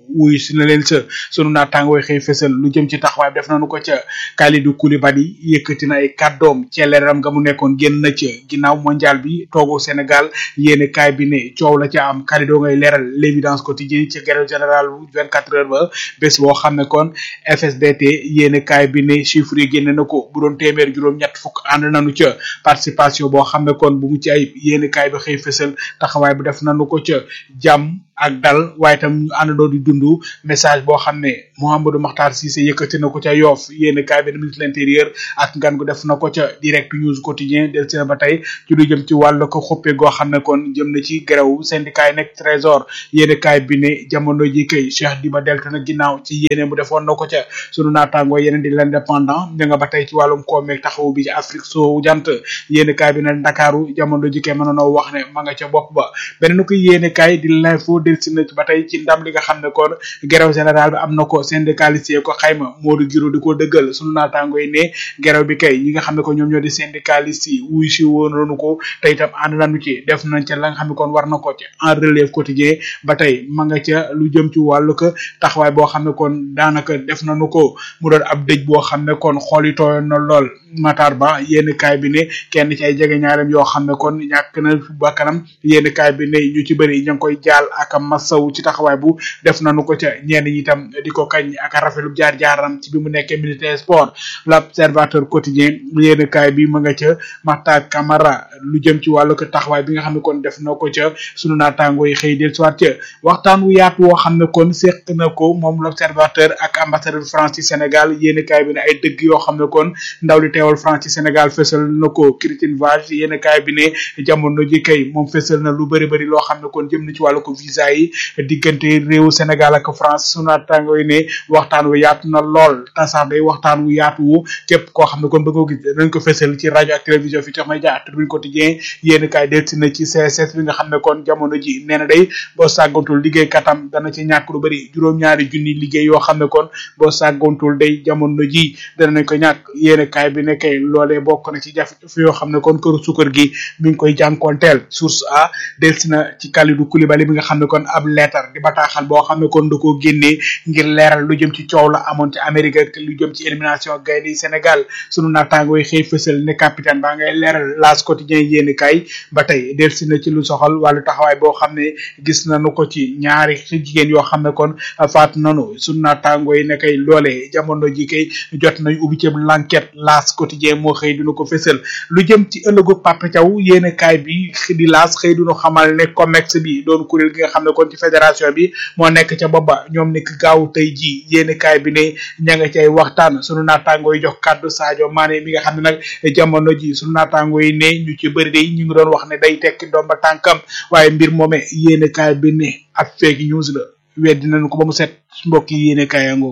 wuyu si na leen sa sunu naataangooy xëy fësal lu jëm ci taxawaay def nañu ko ca Kalidou Koulibaly yëkkati na ay kàddoom ci leeram nga mu nekkoon génn na ca ginnaaw mondial bi toogu Sénégal yéene kaay bi ne coow la ca am Kalidou ngay leeral l'évidence quotidienne ci grève générale bu 24 heures ba bés boo xam ne kon FSBT yéene kaay bi ne chiffre yi génne na ko bu doon téeméer juróom ñett fukk ànd nañu ca participation boo xam ne kon bu mu ci ayib yéene kaay bi xëy fësal taxawaay bi def nañu ko ca jàmm ak dal waaye tam ñu àndandoo di dund message boo xam ne Mouhamadou Makhtar Cissé yëkkati na ko ca Yoff yéene kaay bi ministre de l'intérieur ak ngan gu def na ko ca direct news quotidien del si na ba tey ci lu jëm ci wàllu ko xuppe goo xam ne kon jëm na ci grève syndicat yi nekk trésor yéene kaay bi ne jamono ji kay Cheikh Diba delta na ginnaaw ci yéene mu defoon na ko ca sunu naataangoo yeneen di l'indépendant ña nga ba tey ci wàllum koomeeg taxawu bi ci Afrique soo jant yéene kaay bi ne Ndakaaru jamono ji kay mënoonoo wax ne ma nga ca bopp ba beneen ko yéene kaay di l'info del si na ba tey ci ndam li nga xam ne kon grève général bi am na ko syndicaliste yi ko xayma Modou Giro di ko dëggal sunu naataangoo yi ne grève bi kay ñi nga xam ne ko ñoom ñoo di syndicaliste yi wuy si woon nañu ko te itam ànd nañu ci def nañ ca la nga xam ne kon war na ko ci en relève quotidien ba tey ma nga ca lu jëm ci wàllu ko taxawaay boo xam ne kon daanaka def nañu ko mu doon ab dëj boo xam ne kon xool yi tooyoon na lool Matar Ba yénn kaay bi ne kenn ci ay jege ñaarem yoo xam ne kon ñàkk na bakkanam yénn kaay bi ne ñu ci bëri ña ngi koy jaal ak masaw ci taxawaay bu def nañu ko ca ñenn ñi itam di ko kañ ak rafetlu jaar jaaram ci bi mu nekkee militaire sport l'observateur quotidien yénn kaay bi ma nga ca Makhtar Camara lu jëm ci wàllu ko taxawaay bi nga xam ne kon def na ko ca sunu naataango yi xëy del soit ca waxtaan wu yaatu woo xam ne kon seq na ko moom l'observateur ak ambassadeur France ci Sénégal yénn kaay bi ne ay dëgg yoo xam ne kon ndaw li teewal France ci Sénégal fësal na ko Christine Vage yénn kaay bi ne jamono ji kay moom fësal na lu bëri bëri loo xam ne kon jëm na ci wàllu ko visa yi diggante réewu Sénégal ak France sunu naataango yi ne waxtaan wu yaatu na lool tasaar day waxtaan wu yaatu wu képp koo xam ne kon bëgg ko gis dañ ko fësal ci rajo ak télévision fi tax may jaar tribune quotidien yénn kaay delsi na ci CSS bi nga xam ne kon jamono ji nee na day boo sàggantul liggéey katam dana ci ñàkk lu bëri juróom-ñaari junni liggéey yoo xam ne kon boo sàggantul day jamono ji danañ ko ñàkk yénn kaay bi ne kay loolee bokk na ci jafe-jafe yoo xam ne kon këru sukkar gi mi ngi koy jànkoonteel source a delsi na ci Kalidou Koulibaly bi nga xam ne kon ab leetar di bataaxal boo xam ne kon da koo génnee ngir leeral lu jëm ci coow la amoon ci Amérique ak lu jëm ci élimination gaynde yi Sénégal sunu naataango yi xëy fësal ne capitaine baa ngay leeral laas quotidien yéeni kay ba tey delsi na ci lu soxal wàllu taxawaay boo xam ne gis nañu ko ci ñaari jigéen yoo xam ne kon faat nanu sunu naataango yi ne kay loolee jamono ji kay jot nañ ubbi ci l'enquête laas quotidien moo xëy dina ko fësal lu jëm ci ëllëgu Papa Thiaw yéene kaay bi di laas xëy duñu xamal ne COMEX bi doon kuréel gi nga xam ne kon ci fédération bi moo nekk ca booba ñoom nekk gaaw tey ji yéene kaay bi ne ña nga cay waxtaan sunu naataango yi jox kàddu Sadio Mané mi nga xam ne nag jamono ji sunu naataango yi ne ñu ci bëri day ñu ngi doon wax ne day tekki ndomba tànkam waaye mbir moome yéene kaay bi ne ab fake news la weddi nañu ko ba mu set mbokk yi yéene kaay yangoog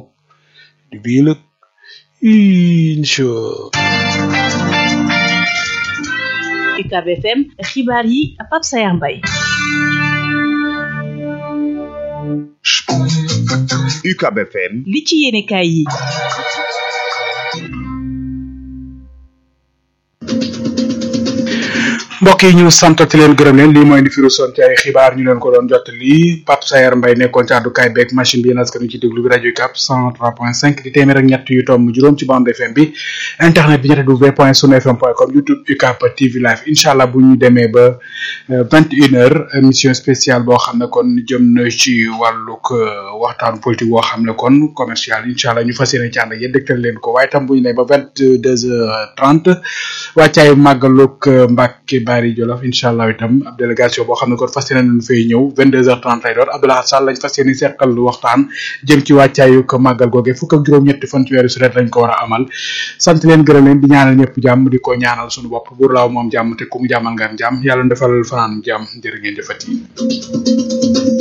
di bii lëg incha UCAB FM xibaar yi Pape Sayar Mbaye UCAB FM li ci yéene kaay yi mbokk yi ñu santati leen gërëm leen lii mooy di firu son ci ay xibaar ñu leen ko doon jot lii Pape Sayar Mbaye nekkoon ci àddukaay beeg machine bi yéen askan ci déglu bi rajo UCAB 103.5 di téeméer ak ñett yu tomb juróom ci bande FM bi internet bi ñetti w point sunu fm point com youtube UCAB TV live incha allah bu ñu demee ba vingt une heure émission spéciale boo xam ne kon jëm na ci wàllug waxtaanu politique boo xam ne kon commercial incha allah ñu fas yéene ci ànd ak yéen dégtal leen ko waaye tam bu ñu nee ba vingt deux heures trente wàccaayu màggalug Mbàkke Bari Jolof incha allah itam ab délégation boo xam ne kon fas yéene nañu fay ñëw vingt deux heures trente lay doon Abdoulaye Sall lañ fas yéene seqal waxtaan jëm ci wàccaayu ko màggal googe fukk ak juróom-ñetti fan ci weeru sulet lañ ko war a amal sant leen gërëm leen di ñaanal ñëpp jàmm di ko ñaanal suñu bopp buur laaw moom jàmm te ku mu jàmmal nga am jàmm yàlla defal fanaan jàmm jërë ngeen jëfati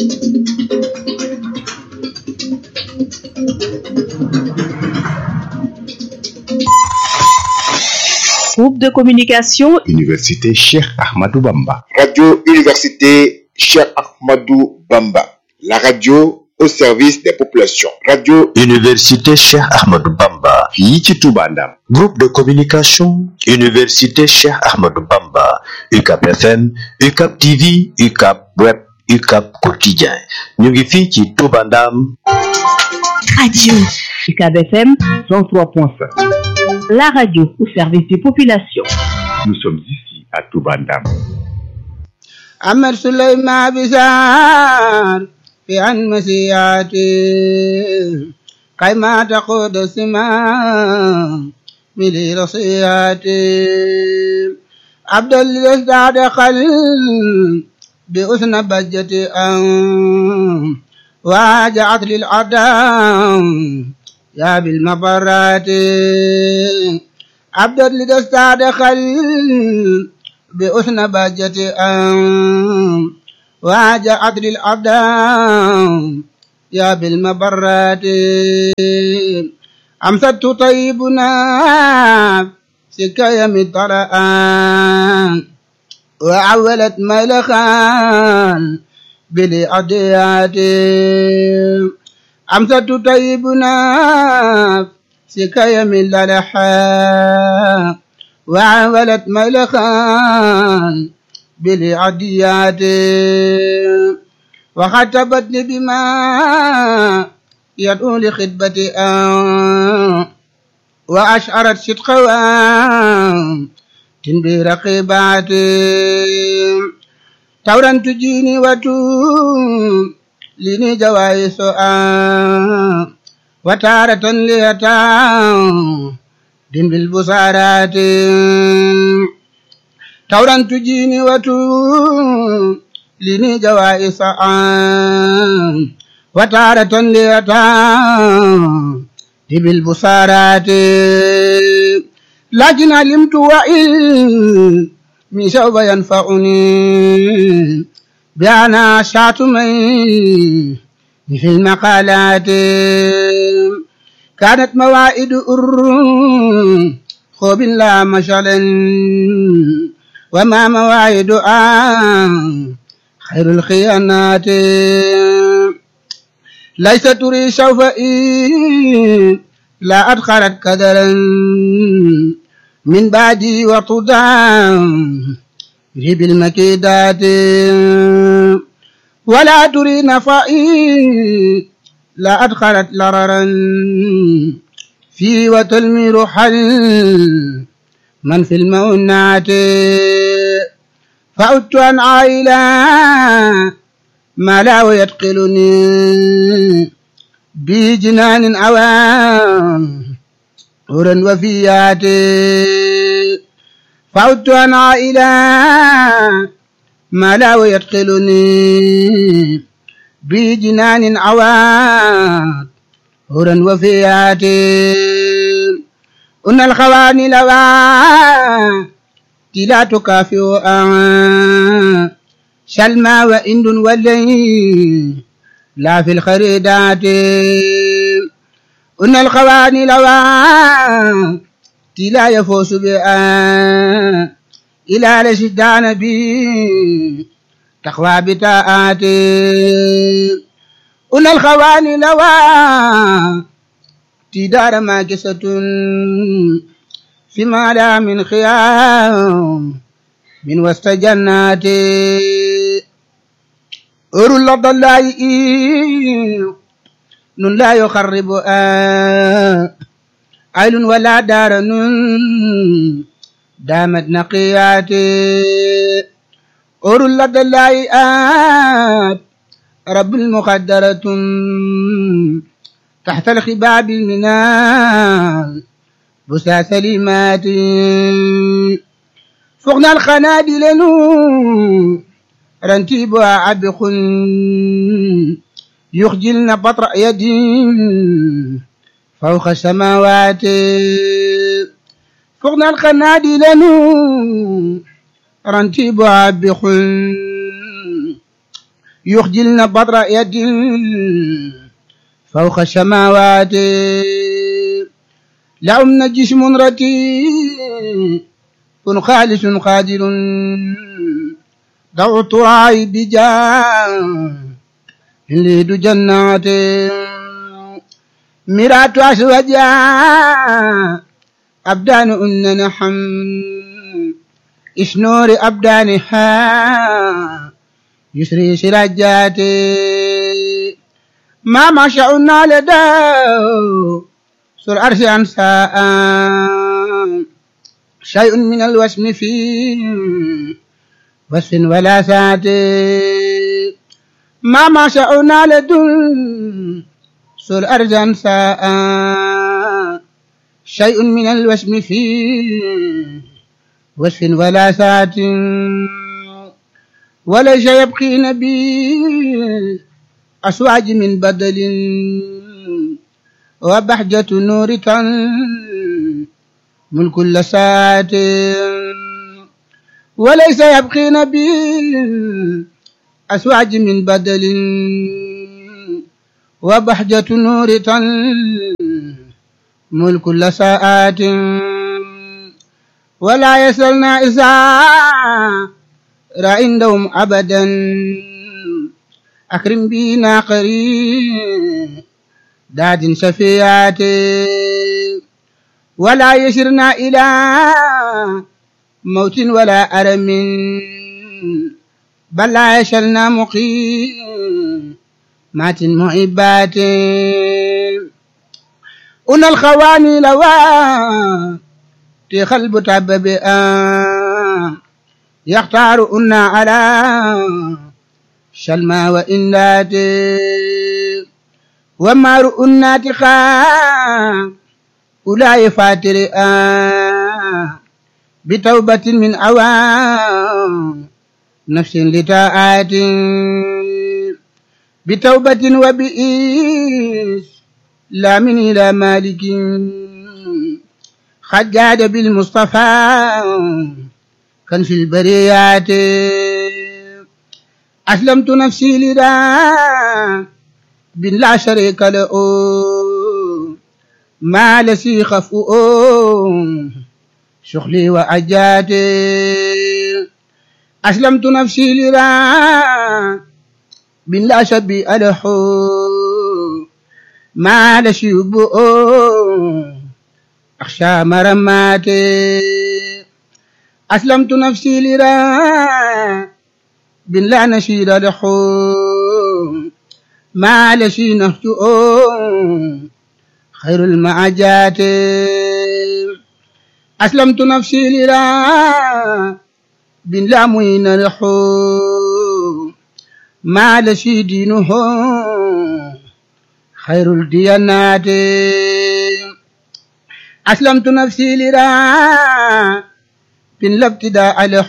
groupe de communication Université Cheikh Ahmadou Bamba Radio Université Cheikh Ahmadou Bamba la radio au service des populations radio Université Cheikh Ahmadou Bamba fii ci Touba Ndam groupe de communication Université Cheikh Ahmadou Bamba UCAB FM UCAB TV UCAB Web UCAB quotidien ñu ngi fii ci Touba Ndam Radio UCAB FM 103.5 la radio au service des populations nous sommes ici à Touba Ndam أمر سليمان بزار في عن مسياتي كيما تقود السماء ملي رصياتي عبد الازداد خل بأسن بجتي أن واجعت للأدام يا بالمبرات عبد الازداد خل بأسن بجتي أن واجعت للأدام يا بالمبرات أمسدت طيبنا سكايا مطرأ وعولت ملخان بالأديات أمسدت طيبنا سكايا من للحا وعولت ملخان بالعديات وخطبتني بما يدعو لخطبتي آه وأشعرت صدقها تنبي رقيبات تورا تجيني وتوم لني جوائز آه وتارة ليتام دين بالبصارات تورا تجيني وتوم لني جوائز آه وتارة ليتام دين بالبصارات لكن علمت وإن من سوف ينفعني بأنا شاتمي في المقالات كانت موائد أر خوب لا مشعل وما موائد آن خير الخيانات ليس تري سوف إن لا أدخلت كدرا من بعدي وطدام ريب المكيدات ولا تري نفائي لا أدخلت لررا في وتلمي حل من في المؤنات فعدت عن عائلة ما لا يتقلني بجنان أوام هرا وفيات فعدت عن عائلة ما لا يدخلني بجنان عواد هرا وفيات أن الخواني لوا لا تكافئ شلما وإند ولي لا في الخريدات أن الخواني لوا لا يفوز بها إلى لشدان بي تقوى بتاءات أن الخواني لوا تدار ماكسة فيما لا من خيام من وسط جنات أر اللفظ الله نون لا يخرب آه عيل ولا دار نون دامت نقيات أر لدى الله آت رب المقدرة تحت الخباب المنال بسا سليمات فوقنا الخنادل نون رنتيبها عبخ يخجلن بطر يدي فوق السماوات فوقنا القناديل نور رنتيبها عبخ يخجلن بطر يدي فوق السماوات لهم جسم رتيب خالص قادر دعوت راعي بجاه يريد جنات مرات أسوجا أبدان أن نحم إشنور أبدانها يسري سراجات ما ما شاءنا لداه سر عرش أنساء شيء من الوسم في وصف ولا ساعة ما ما شاءنا لدن سر عرش أنساء شيء من الوسم في وصف ولا ساعة وليس يبقي نبي أسواج من بدل وبحجة نور من كل ساعة وليس يبقي نبي أسواج من بدل وبحجة نور ملك كل ساعات ولا يسألنا إذا عندهم أبدا أكرم بنا قريب داد شفيعات ولا يشرنا إلى موت ولا أرم بل لا يشلنا مقيم مات معبات أن الخواني لوا تخلب تعبب يختار أن على شلما وإنات وما رؤنات خا أولى فاتر بتوبة من أوام نفس لتاعات بتوبة وبئيس لا من إلى مالك خجاد بالمصطفى كان في البريات أسلمت نفسي لله بن لا شريك له ما لسي خفؤ شغلي وأجاتي أسلمت نفسي لله بن لا شبيء له ما لسي يبؤ أخشى مرماتي أسلمت نفسي لله بن لا نشيد له ما لشي نهجؤ خير المعجات أسلمت نفسي لله بن لا معين له ما لشي دينه خير الديانات أسلمت نفسي لله بن لا ابتداء له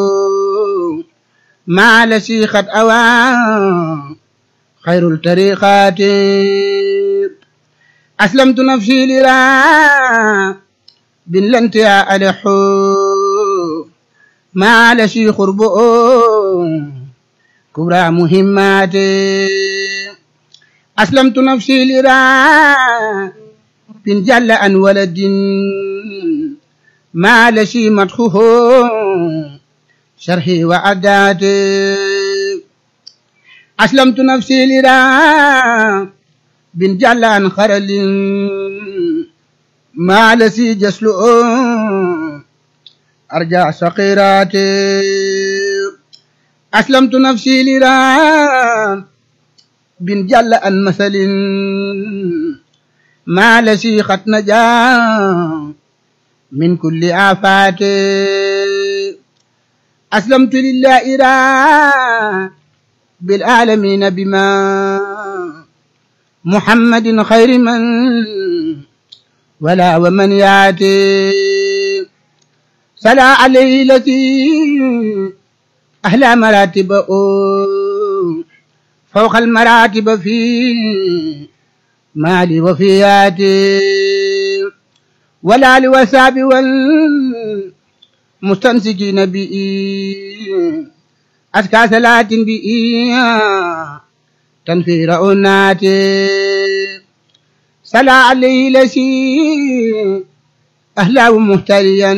ما لشي خد أوان خير الطريقات أسلمت نفسي لله بن لانتهاء له ما لشي خرب كبرى مهمات أسلمت نفسي لله بن جل أن ولد ما لشي مدخه شرحي وعداتي أسلمت نفسي لله بن جلان خرل ما لسي جسل أرجع صقيراتي أسلمت نفسي لله بن جل أن مثل ما لسي خط نجا من كل آفات أسلمت لله إله بالعالمين بما محمد خير من ولا ومن ياتي سلا عليه التي أهلا مراتب فوق المراتب في مالي وفياتي ولا لوساب والمستمسكين بإي أزكى صلاة بإي تنفي رؤنات سلا عليه لشي أهلا ومهتريا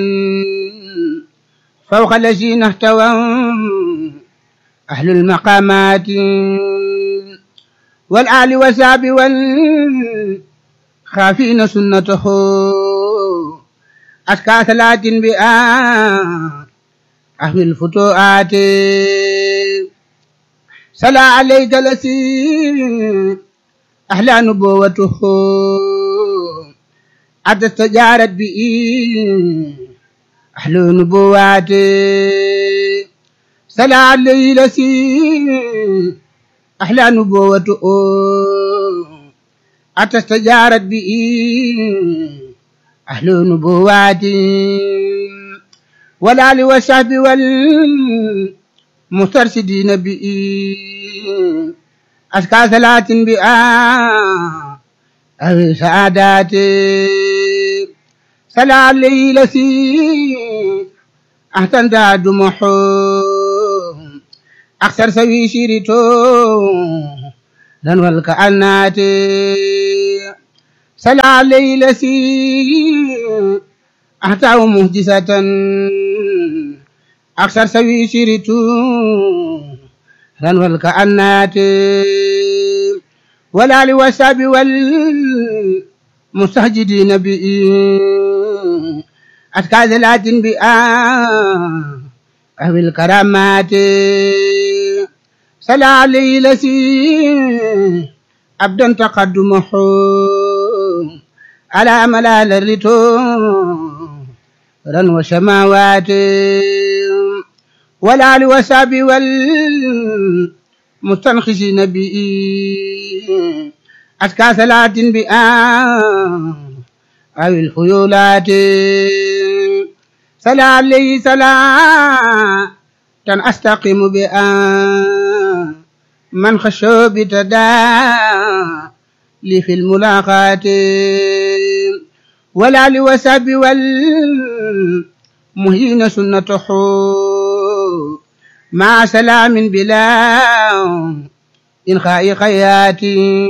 فوق الذين احتوى أهل المقامات والآل والساب والخافين سنته أزكى صلاة بآ أهل الفتوحات صلى عليك لسي أحلى نبوته عد استجارت بي أحلى نبواتي صلى عليه لسي أحلى نبوته عد استجارت بي أحلى نبواتي والآل والصحب والمسترشدين بي أزكى صلاة بآ أو سعادات صلى عليه لسي أحسن داد محو أكثر سوي شيرتو لن والكأنات صلى عليه لسي أحتاه مهجسة أكثر سوي شيرتو لن والكأنات ولا لوساب والمستهجدين بي أتكاد ذلات بآ أو الكرامات صلى عليه لسي أبدا تقدمه على ملال الرتو رن وسماوات ولا لوساب والمستنخشين بي أتكى صلاة بآ أو الخيولات صلى عليه صلاة أستقيم بآ من خشوا بتدا لي في الملاقات ولا لوساب والمهين سنته مع سلام بلا إنخاء خياتي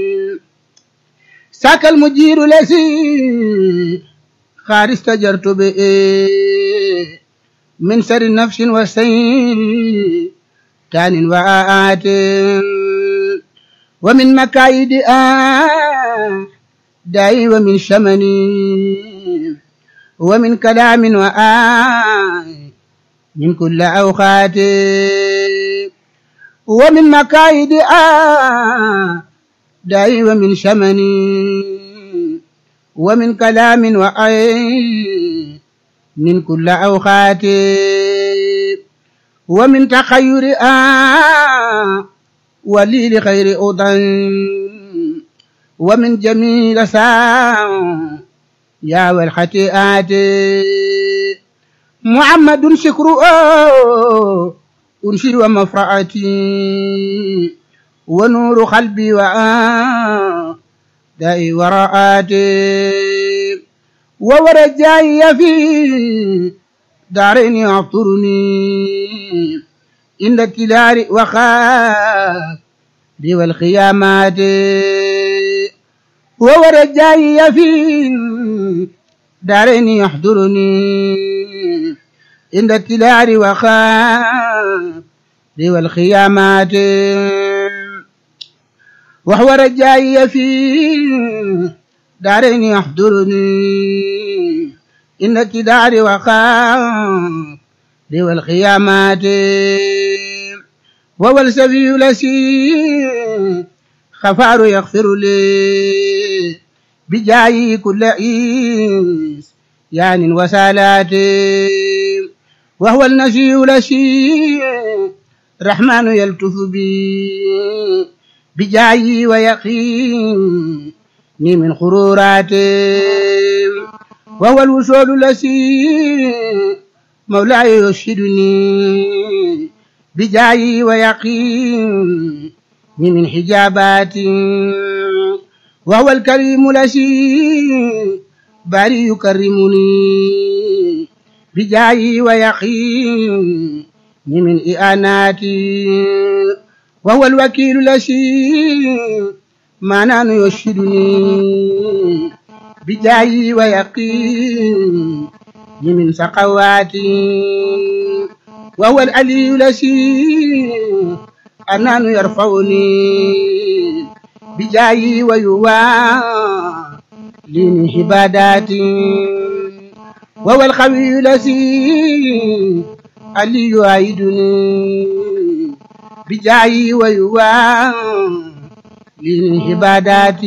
ساك المجير لسي خار استجرت به من سر نفس وسيء تان وآت ومن مكايد آه داي ومن شمني ومن كلام وآي من كل أوقات ومن مكايد آه داي ومن شمني ومن كلام وآي من كل أوقات ومن تخير آه ولي لخير أضن ومن جميل ساعة يا والخطيئات محمد شكر أنشر ومفرعتي ونور قلبي وآ داي وراءاتي وورجاي في دارين يعطرني إن التلار وخاف لي والخيامات وورجاي في دارين يحضرني عند التلار وخاف لي والخيامات وهو رجاي في دارين يحضرني إن التلار وخاف لي والخيامات وهو السبي لسي خفار يغفر لي بجاي كل عيس يعني وسالات وهو النسي لسي رحمن يلتف بي بجاي ويقيني من خرورات وهو الوصول لسي مولاي يرشدني بجاي ويقيني من حجابات وهو الكريم لسي باري يكرمني بجاي ويقيني من إئانات وهو الوكيل لسي معناه يرشدني بجاي ويقيني من سقوات وهو العلي لسي أنان يرفعني بجاي ويوالي عباداتي وهو القوي الذي اللي يعيدني بجاي ويوان للعبادات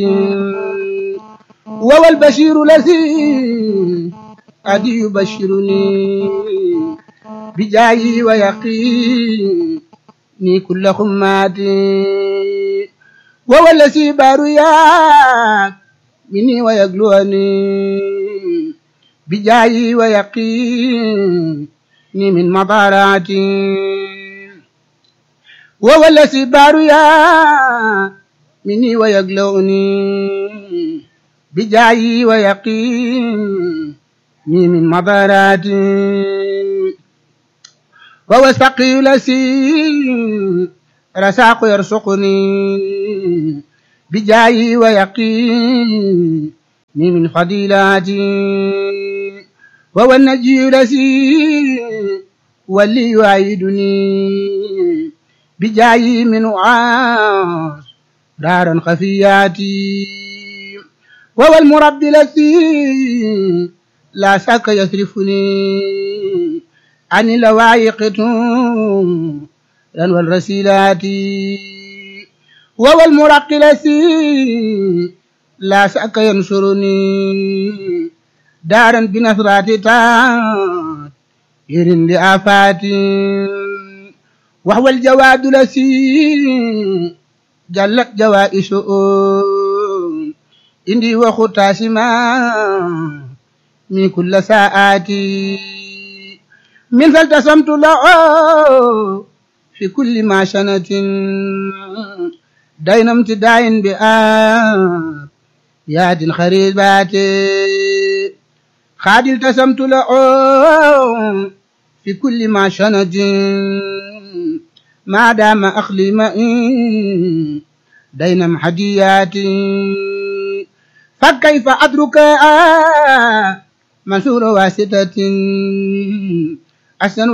وهو البشير الذي قد يبشرني بجاي ويقيني كل خمات وهو الذي بارياك مني ويقلوني بجاي ويقيني من مضاراتي وهو الذي بارياك مني ويقلوني بجاي ويقيني من مضاراتي وهو السقي الذي رساق يرزقني بجاي ويقيني من فضيلاتي وهو النجي الذي واللي يعيدني بجاي من عاص دارا خفياتي وهو المربي الذي لا شك يصرفني عن اللوائق والرسيلات وهو المرقي الذي لا شك ينصرني دارا بنصرات تات يرن لآفاتي وهو الجواد الذي جلت جوائشه إندي وختاسما من كل ساعاتي من فالتسمت له في كل ما شنت دين امتداء بآب ياد خريبات خاد التسمت له في كل ما شنت ما دام أخلي مئي دين محدياتي فكيف أدرك منصور واسطة أحسن